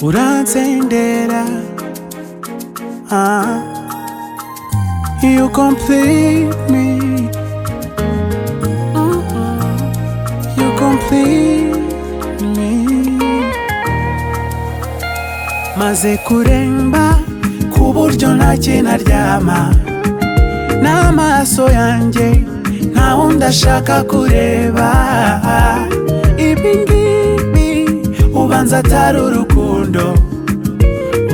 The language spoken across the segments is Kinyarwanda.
uransendera ah. You complete me You complete me Maze kuremba ku buryo ntacyo naryama n'amaso yanjye nta wundi ashaka kureba ibi ngibi ubanza atari urukundo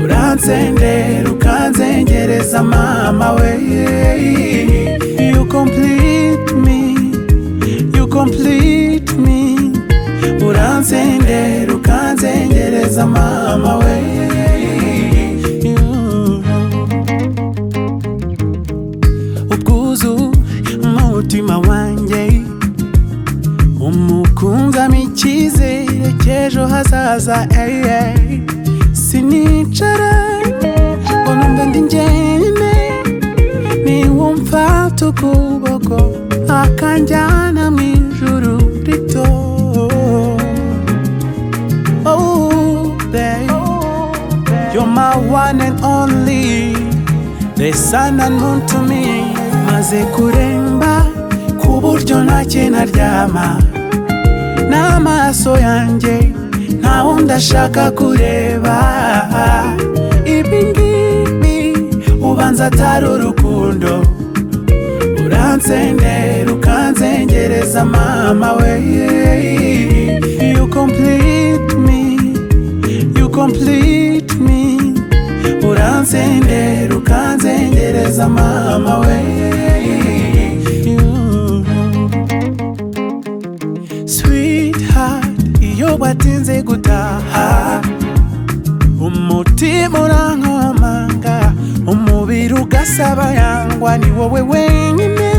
uransendera ukanzengereza mama we You complete me You complete me uransendera ukanzengereza mama we ubwuzu umutima wanjye umukunzamo icyizere cy'ejo hazaza ey, ey. sinicara ngo numve ndi njyenyine niwumva tukuboko akanjyana mu ijuru rito Oh, babe, you're my one and only the sun and moon to me maze kuremba ku buryo ntacyo naryama n'amaso yanjye nta wundi ashaka kureba ibi ngibi ubanza atari urukundo uransendera ukanzengereza mama we You complete me You complete me uransendera ukanzengereza mama we sweetheart iyo batinze gutaha umutima urankomanga umubiri ugasaba yangwa ni wowe wenyine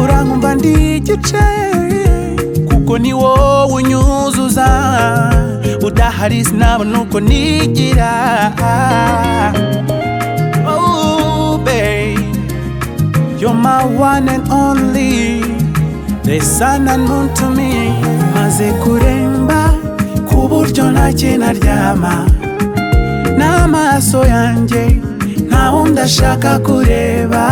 urankumva ndi igice kuko ni wowe unyuzuza udahari sinabona uko nigira Oh, babe, You're my one and only The sun and moon to me Maze kuremba ku buryo ntacyo naryama n'amaso yanjye nta wundi ashaka kureba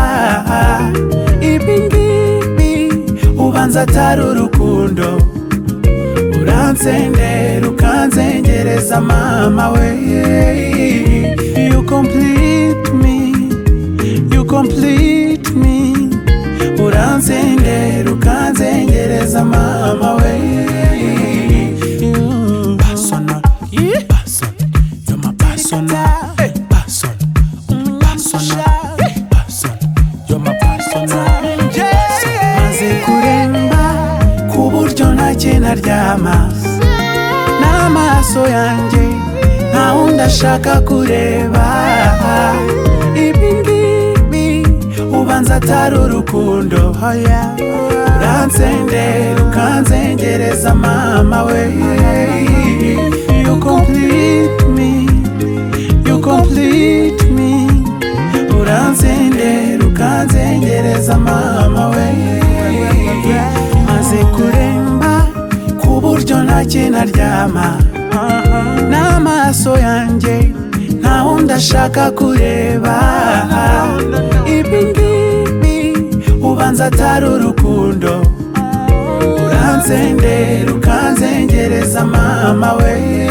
ibi ngibi ubanza atari urukundo uransendera ukanzengereza mama we You complete me You complete me uransendera ukanzengereza mama we Personal, person, you're my personal, eh, person, personal, eh, person, you're my personal. Maze kuremba ku buryo ntacyo naryama n'amaso yanjye nta wundi ashaka kureba ibi ngibi ubanza atari urukundo hoya uransendera ukanzengereza mama we You complete me You complete me uransendera ukanzengereza mama we maze kuremba ku buryo ntacyo naryama n'amaso yanjye nta wundi ashaka kureba ibi ngibi ubanza atari urukundo uransendera ukanzengereza mama we